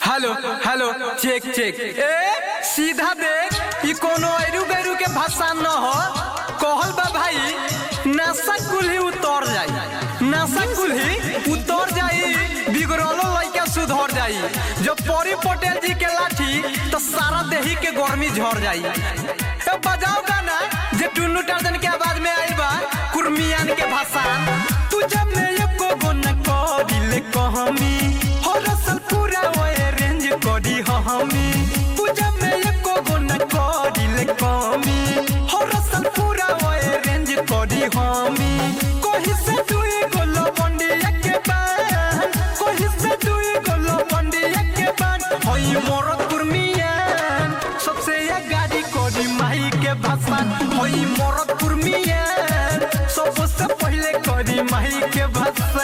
hello hello check check ए सीधा देख ई कोनो एरू बेरू के भाषा न हो कहल बा भाई नशा कुल्ही उतर जाई नशा कुल्ही उतर जाई बिगड़लो लइका सुधर जाई जब परी पटेल जी के लाठी तो सारा देही के गर्मी झड़ जाई तो बजाओ गाना जे टुन्नू टार्जन के आवाज में आइल बा कुर्मियान के भाषा तू जब मैं एको गो न करिले कहमी हो रसल पूरा ओए रेंज करी हमी तू जब मैं एको गो न करिले कहमी हो रसल पूरा ओए रेंज करी हमी कोही से दुई गो लवंडी के बान कोही से दुई गो लवंडी के बान होई मोर कुर्मियान सबसे ये गाड़ी कोडी माही के भाषा होई मोर कुर्मियान सबसे पहले कोडी माही के भाषा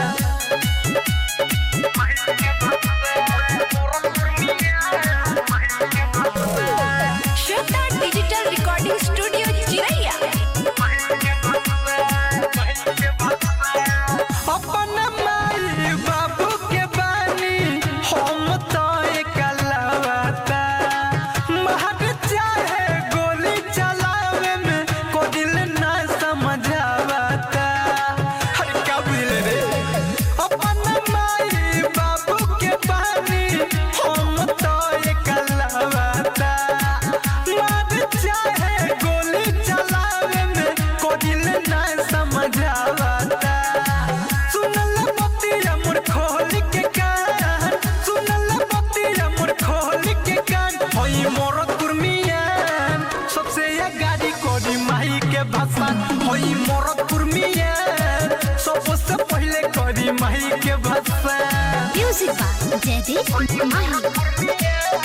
श्वेता डिजिटल रिकॉर्डिंग स्टूडियो चिरैया अपन माई बाबू के बानी हम तो एकलवता महक चाहे गोली चलावे में को दिल ना समझावता हर का बुझले रे अपन माई बाबू के बानी हम तो एकलवता महक चाहे गोली चलावे में को दिल ना समझावता सुनल बतिया मोर खोल के कान सुनल बतिया मोर खोल के कान होई मोर कुर्मियान सबसे ये गाड़ी कोडी माही के भाषा होई मोर कुर्मियान सबसे पहले कोडी माही के भाषा म्यूजिक बाय जयदीप माही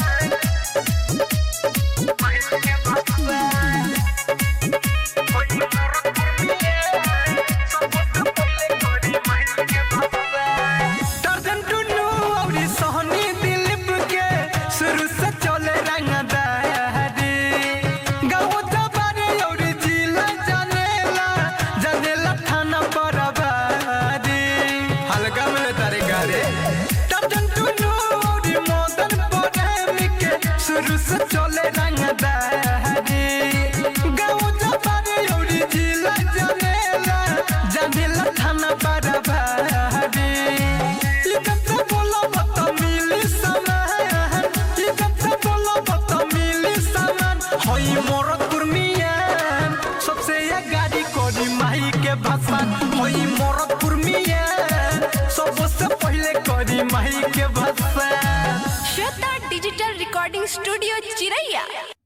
टार्जन टुन्नू औरी सोहनी दिलीप के शुरू से चले रंगदारी गाँव जबारे औरी जिला जानेला जानेला थाना बराबरी हल्का मिले तारे गारे टार्जन टुन्नू औरी मदन प्रेम के शुरू से चले रंगदारी गाँव जबारे औरी जिला जानेला जानेला थाना बराबरी इज्जत से बोलो बता मिली सामान इज्जत से बोलो बता मिली सामान होई मोर कुर्मियान सबसे ये गाड़ी कोडी माही के भाषा होई मोर कुर्मियान सबसे पहले कोडी माही के भाषा श्वेता डिजिटल रिकॉर्डिंग स्टूडियो चिरैया